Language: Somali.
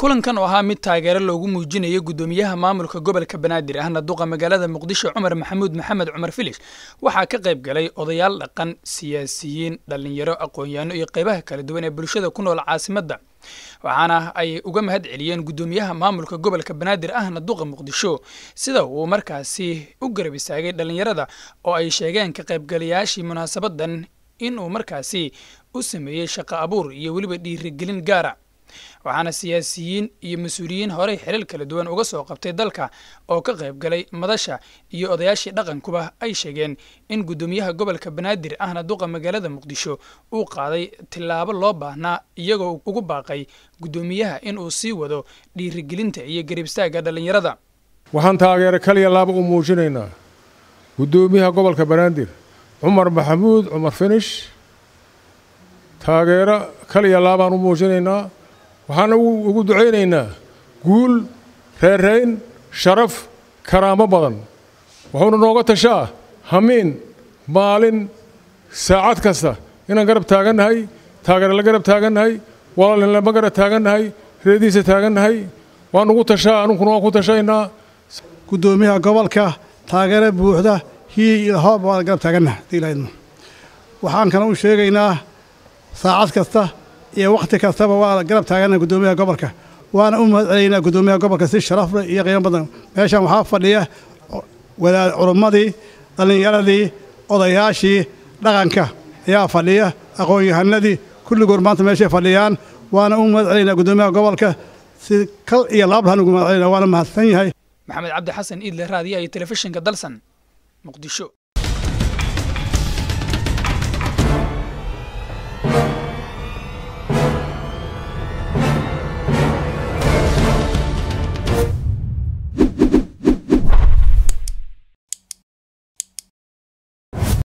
kulankan oo ahaa mid taageero loogu muujinayay guddoomiyaha maamulka gobolka banaadir ahna duqa magaalada muqdisho cumar maxamuud maxamed cumar filish waxaa ka qayb galay odayaal dhaqan siyaasiyiin dhallinyaro aqoon-yaano iyo qaybaha kala duwan ee bulshada ku nool caasimadda waxaana ay uga mahad celiyeen guddoomiyaha maamulka gobolka banaadir ahna duqa muqdisho sida uu markaasi u garab istaagay dhallinyarada oo ay sheegeen ka qaybgalayaashii munaasabadan inuu markaasi u sameeyey shaqo abuur iyo weliba dhiirigelin gaara waxaana siyaasiyiin iyo mas-uuliyiin horey xilal kala duwan uga soo qabtay dalka oo ka qayb galay madasha iyo odayaashii dhaqankuba ay sheegeen in guddoomiyaha gobolka banaadir ahna duqa magaalada muqdisho uu qaaday tillaabo loo baahnaa iyagoo ugu baaqay guddoomiyaha in uu sii wado dhiirigelinta iyo garibstaagga dhallinyarada waxaan taageero kaliya laaba u muujinaynaa guddoomiyaha gobolka banaadir cumar maxamuud cumar finish taageero kaliya laabaan u muujinaynaa waxaana ugu ducaynaynaa guul reerayn sharaf karaamo badan wuxuuna nooga tashaa hamiin maalin saacad kasta inaan garab taagannahay taageero la garab taagannahay walaalinlama garab taagannahay reediisa taagannahay waan ugu tashaa anunkuna waan ku tashaynaa guddoomiyaha gobolka taageero buuxda hii iyo hoob waan garab taagannaha diilaydno waxaan kana u sheegaynaa saacad kasta iyo wakhti kastaba waa garab taagana guddoomiyaha gobolka waana u mahad celaynaa guddoomiyaha gobolka si sharaf leh iyo qiimo badan meeshan waxaa fadhiya wadaad culummadii dhallinyaradii odayaashii dhaqanka ayaa fadhiya aqoon-yahanadii kulligood maanta meeshay fadhiyaan waana u mahad celaynaa guddoomiyaha gobolka si kal iyo laablahan ugu mahad celayna waana mahadsan yahay maxamed cabdi xasan iidle raadiya iyo telefishinka dalsan muqdisho